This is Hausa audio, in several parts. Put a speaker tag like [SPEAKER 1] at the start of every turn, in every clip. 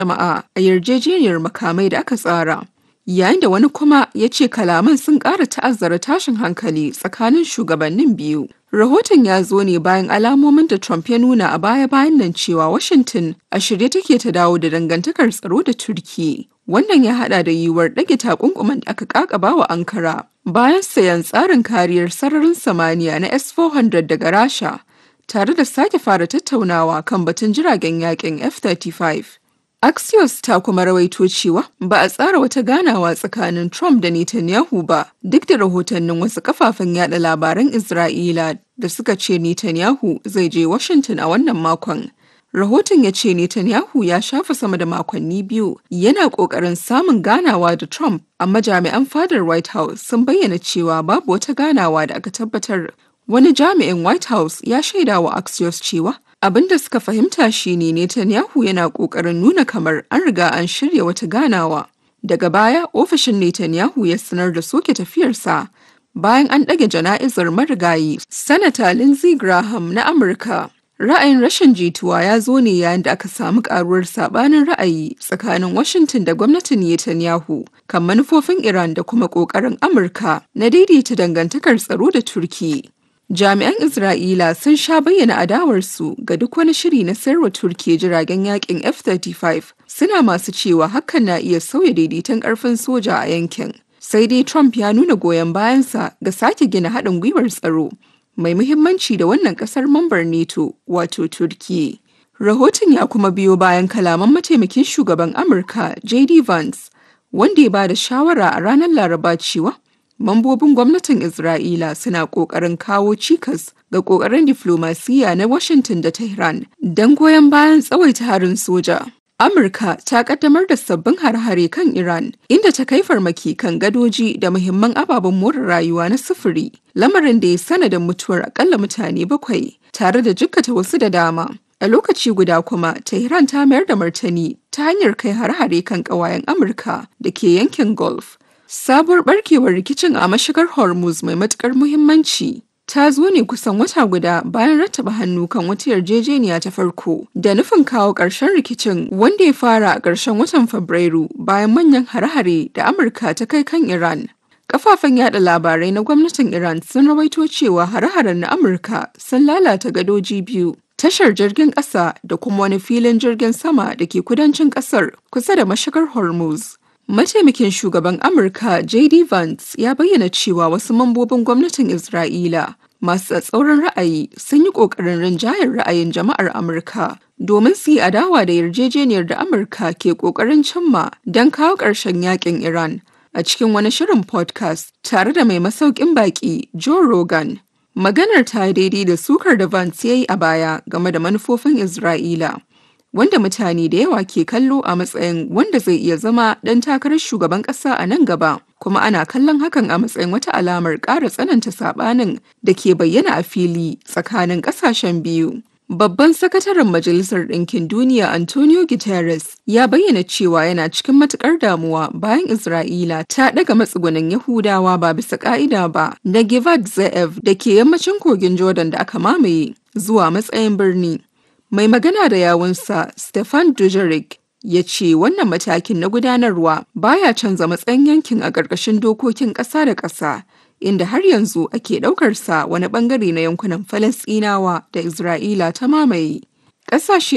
[SPEAKER 1] jama'a a yarjejeniyar makamai da aka tsara. Yayin da wani kuma ya ce kalaman sun ƙara ta'azzara tashin hankali tsakanin shugabannin biyu. Rahoton ya zo ne bayan alamomin da Trump ya nuna a baya-bayan nan cewa Washington a shirye take ta dawo da dangantakar tsaro da Turki. Wannan ya hada da yiwuwar ɗage takunkuman da aka kakaba wa Ankara bayan sayan tsarin kariyar sararin samaniya na S-400 daga Rasha tare da sake fara tattaunawa kan batun jiragen yakin F-35. Axios ta kuma rawaito cewa ba a tsara wata ganawa tsakanin Trump da Netanyahu ba duk da rahotannin wasu kafafen yada labaran Isra'ila da suka ce Netanyahu zai je Washington a wannan makon. Rahoton ya ce Netanyahu ya shafa sama da makonni biyu yana ƙoƙarin samun ganawa da Trump, amma jami'an fadar White House sun bayyana cewa babu wata ganawa da aka tabbatar. Wani jami'in White House ya shaida wa Axios cewa abin da suka fahimta shine Netanyahu yana ƙoƙarin nuna kamar an riga an shirya wata ganawa. Daga baya, ofishin Netanyahu ya sanar da soke tafiyarsa bayan an ɗage jana'izar marigayi. Sanata Lindsey Graham na Amurka Ra'ayin rashin jituwa ya zo ne yayin da aka samu karuwar sabanin ra'ayi tsakanin Washington da gwamnatin Netanyahu kan manufofin Iran da kuma ƙoƙarin Amurka na daidaita dangantakar tsaro da Turki. Jami'an Isra'ila sun sha bayyana adawarsu ga duk wani shiri na sayarwa Turki jiragen yakin F-35 suna masu cewa hakan na iya sauya daidaiton ƙarfin soja a yankin. Sai dai Trump ya nuna goyon bayansa ga sake gina haɗin gwiwar tsaro. mai muhimmanci da wannan kasar mambar NATO wato Turkiyya. Rahoton ya kuma biyo bayan kalaman mataimakin shugaban Amurka JD Vance wanda ya ba da shawara a ranar Laraba cewa mambobin gwamnatin Isra'ila suna ƙoƙarin kawo cikas ga ƙoƙarin diflomasiyya na Washington da Tehran don goyon bayan tsawaita harin soja. Amurka ta kaddamar da sabbin har-hare kan Iran, inda ta kai farmaki kan gadoji da muhimman ababen more rayuwa na sufuri, lamarin da ya sanadin mutuwar akalla mutane bakwai, tare da jikkata wasu da dama. A lokaci guda kuma, Tehran ta mayar da martani ta hanyar kai har-hare kan ƙawayen Amurka da ke yankin Gulf. Sabuwar barkewar rikicin a mashigar Hormuz mai matukar muhimmanci ta zo ne kusan wata guda bayan rattaba hannu kan wata yarjejeniya ta farko da nufin kawo ƙarshen rikicin wanda ya fara a ƙarshen watan Fabrairu bayan manyan hare-hare da Amurka ta kai kan Iran. Kafafen yada labarai na gwamnatin Iran sun rawaito cewa hare-haren na Amurka sun lalata gadoji biyu, tashar jirgin ƙasa da kuma wani filin jirgin sama da ke kudancin ƙasar kusa da mashigar Hormuz. Mataimakin shugaban Amurka JD Vance ya bayyana cewa wasu mambobin gwamnatin Isra'ila masu tsatsauran ra'ayi sun yi ƙoƙarin rinjayar ra'ayin jama'ar Amurka domin su yi adawa da yarjejeniyar da Amurka ke ƙoƙarin cimma don kawo ƙarshen yakin Iran a cikin wani shirin podcast tare da mai masaukin baƙi Joe Rogan. Maganar ta yi daidai da sukar da Vance ya yi a baya game da manufofin Isra'ila. wanda mutane da yawa ke kallo a matsayin wanda zai iya zama ɗan takarar shugaban ƙasa a nan gaba kuma ana kallon hakan a matsayin wata alamar ƙara tsananta saɓanin da ke bayyana a fili tsakanin ƙasashen biyu. Babban sakataren Majalisar Ɗinkin Duniya Antonio Guterres ya bayyana cewa yana cikin matuƙar damuwa bayan Isra'ila ta ɗaga matsugunan Yahudawa ba bisa ƙa'ida ba na Givat Ze'ev da ke yammacin kogin Jordan da aka mamaye zuwa matsayin birni. Mai magana da yawunsa Stefan Dujarric ya ce wannan matakin na gudanarwa baya canza matsayin yankin a ƙarƙashin dokokin ƙasa da ƙasa inda har yanzu ake ɗaukarsa wani ɓangare na yankunan Falasɗinawa da Isra'ila ta mamaye. Ƙasashe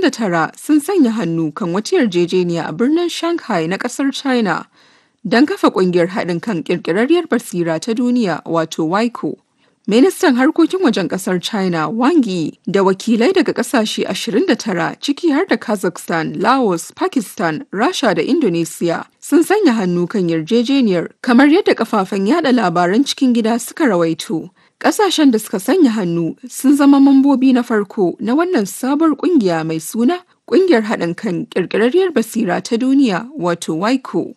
[SPEAKER 1] 29 sun sanya hannu kan wata yarjejeniya a birnin Shanghai na ƙasar China don kafa ƙungiyar haɗin kan ƙirƙirarriyar basira ta duniya wato WICO. Ministan harkokin wajen kasar China Wang Yi da wakilai daga kasashe 29 ciki har da Kazakhstan, Laos, Pakistan, Rasha da Indonesia sun sanya hannu kan yarjejeniyar kamar yadda kafafen yada labaran cikin gida suka rawaito. Kasashen da suka sanya hannu sun zama mambobi na farko na wannan sabuwar kungiya mai suna Kungiyar haɗin kan ƙirƙirarriyar basira ta duniya wato WICO.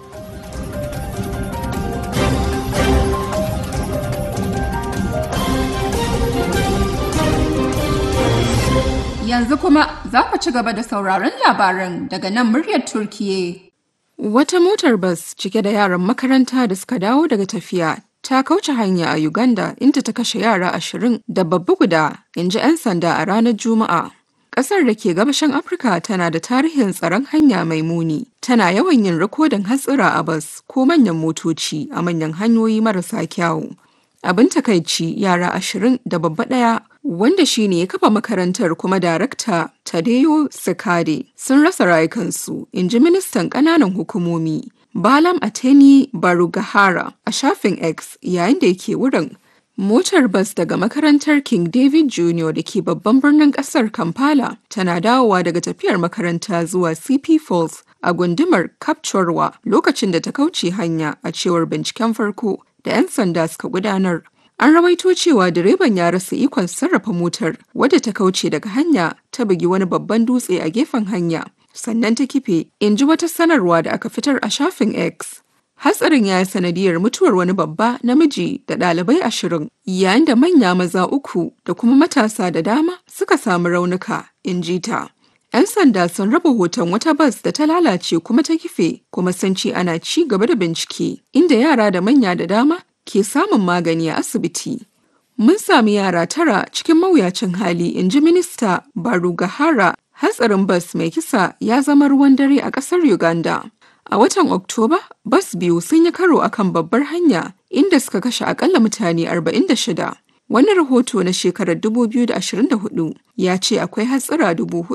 [SPEAKER 1] Yanzu kuma za ku ci gaba da sauraron labaran daga nan muryar Turkiye. Wata motar bas cike da yaran makaranta da suka dawo daga tafiya ta kauce hanya a Uganda inda ta kashe yara ashirin da babba guda, in ji 'yan sanda a ranar Juma'a. Ƙasar da ke gabashin Afirka tana da tarihin tsaron hanya mai muni, tana yawan yin rikodin hatsira a bas ko manyan motoci a manyan hanyoyi marasa kyawu. Abin takaici yara ashirin da babba ɗaya wanda shi ne ya kafa makarantar kuma darakta Tadeyo Sakade sun rasa rayukansu, in ji ministan ƙananan hukumomi. Balam Ateni Barugahara a shafin X yayin da yake wurin. Motar bas daga makarantar King David Jr. da ke babban birnin kasar Kampala tana dawowa daga tafiyar makaranta zuwa CP Falls a gundumar Kapchorwa lokacin da ta kauce hanya a cewar binciken farko da 'yan sanda suka gudanar. An rawaito cewa direban ya rasa ikon sarrafa motar wadda ta kauce daga hanya ta bugi wani babban dutse a gefen hanya sannan ta kife in ji wata sanarwa da aka fitar a shafin X. Hatsarin ya yi sanadiyar mutuwar wani babba namiji da ɗalibai ashirin yayin da manya maza uku da kuma matasa da dama suka samu raunuka in ji ta. 'Yan sanda sun raba hoton wata bas da ta lalace kuma ta kife kuma sun ce ana ci gaba da bincike inda yara da manya da dama ke samun magani a asibiti. Mun sami yara tara cikin mawuyacin hali in ji minista Barugahara hatsarin bas mai kisa ya zama ruwan dare a ƙasar Uganda. A watan Oktoba, bas biyu sun yi karo akan babbar hanya inda suka kashe akalla mutane 46. Wani rahoto na shekarar 2024 ya ce akwai hatsira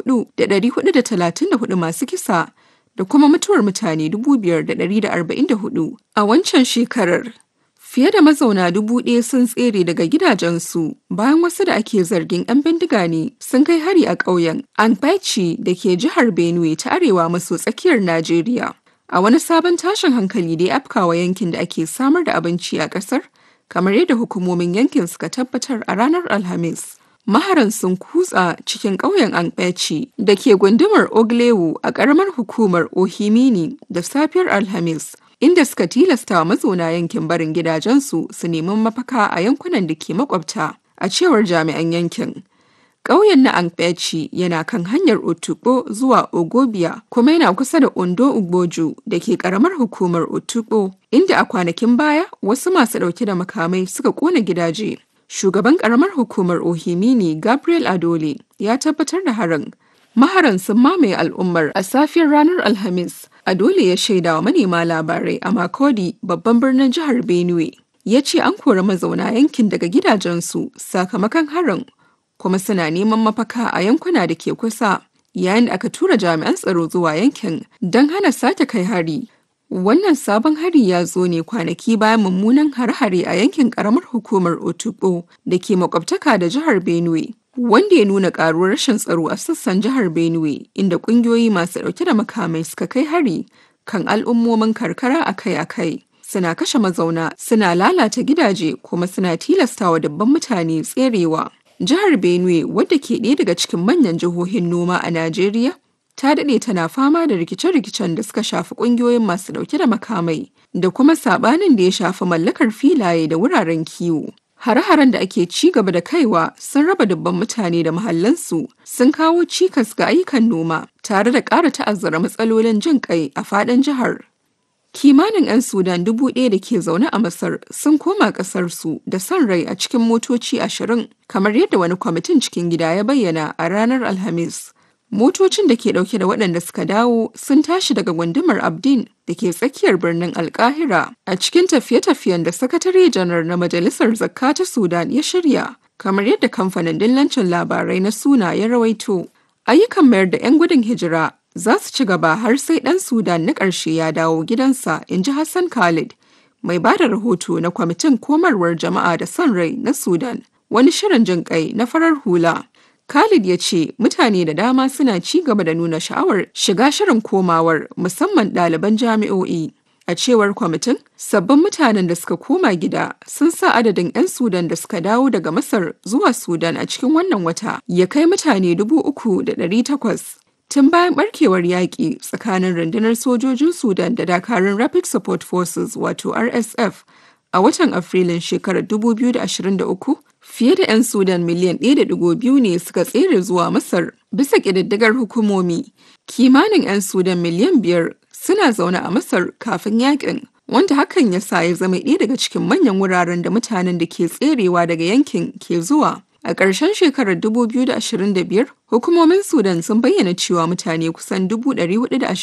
[SPEAKER 1] 4,434 masu kisa da kuma mutuwar mutane 5,144 a wancan shekarar. Fiye da mazauna dubu ɗaya sun tsere daga gidajensu bayan wasu da ake zargin 'yan bindiga ne sun kai hari a ƙauyen Anbaici da ke jihar Benue ta arewa maso tsakiyar Najeriya. A wani sabon tashin hankali da ya afkawa yankin da ake samar da abinci a ƙasar, kamar yadda hukumomin yankin suka tabbatar a ranar Alhamis. Maharan sun kutsa cikin ƙauyen Anbaici da ke gundumar Oglewu a ƙaramar hukumar Ohimini da safiyar Alhamis. inda suka tilasta wa mazauna yankin barin gidajensu su nemi mafaka a yankunan da ke makwabta a cewar jami'an yankin. Ƙauyen na Ankpeci yana kan hanyar Otukpo zuwa Ogobia kuma yana kusa da Ondo Ugboju da ke ƙaramar hukumar Otukpo, inda a kwanakin baya wasu masu ɗauke da makamai suka ƙona gidaje. Shugaban ƙaramar hukumar Ohimini Gabriel Adole ya tabbatar da harin. Maharan sun mamaye al'ummar a safiyar ranar Alhamis. Adole ya shaida wa manema labarai a Makodi babban birnin jihar Benue. Ya ce an kori mazauna yankin daga gidajensu sakamakon harin kuma suna neman mafaka a yankuna da ke kusa yayin da aka tura jami'an tsaro zuwa yankin don hana sake kai hari. Wannan sabon hari ya zo ne kwanaki bayan mummunan hare-hare a yankin karamar hukumar Otukpo da ke makwabtaka da jihar Benue. wanda ya nuna karuwar rashin tsaro a sassan jihar Benue inda kungiyoyi masu dauke da makamai suka kai hari kan al'ummomin karkara akai-akai. Suna kashe mazauna, suna lalata gidaje kuma suna tilastawa dabban mutane tserewa. Jihar Benue wadda ke ɗaya daga cikin manyan jihohin noma a Najeriya ta daɗe tana fama da rikice-rikicen da suka shafi ƙungiyoyin masu ɗauke da makamai da kuma saɓanin da ya shafi mallakar filaye da wuraren kiwo. Hare-haren da ake ci gaba da kaiwa sun raba dubban mutane da mahallansu sun kawo cikas ga ayyukan noma tare da ƙara ta'azzara matsalolin jin ƙai a faɗin jihar. Kimanin 'yan Sudan dubu ɗaya da ke zaune a Masar sun koma ƙasarsu da son rai a cikin motoci ashirin kamar yadda wani kwamitin cikin gida ya bayyana a ranar Alhamis. Motocin da ke ɗauke da waɗanda suka dawo sun tashi daga gundumar Abdin da ke tsakiyar birnin Alkahira a cikin tafiye-tafiyen da sakatare janar na Majalisar Zakka ta Sudan ya shirya, kamar yadda kamfanin dillancin labarai na Suna ya rawaito. Ayyukan mayar da 'yan gudun hijira za su ci gaba har sai ɗan Sudan na ƙarshe ya dawo gidansa, in ji Hassan Khalid, mai ba da rahoto na kwamitin komarwar jama'a da son rai na Sudan, wani shirin jin ƙai na farar hula. Khalid ya ce mutane da dama suna ci gaba da nuna sha'awar shiga shirin komawar musamman ɗaliban jami'o'i. A cewar kwamitin, sabbin mutanen da suka koma gida sun sa adadin 'yan Sudan da suka dawo daga Masar zuwa Sudan a cikin wannan wata ya kai mutane dubu uku da ɗari takwas. Tun bayan barkewar yaƙi tsakanin rundunar sojojin Sudan da dakarun Rapid Support Forces wato RSF a watan Afrilun shekarar 2023 fiye da 'yan Sudan miliyan 1.2 ne suka tsere zuwa Masar bisa ƙididdigar hukumomi. Kimanin 'yan Sudan miliyan biyar suna zaune a Masar kafin yakin, wanda hakan ya sa ya zama ɗaya daga cikin manyan wuraren da mutanen da ke tserewa daga yankin ke zuwa. A ƙarshen shekarar 2025, hukumomin Sudan sun bayyana cewa mutane kusan 420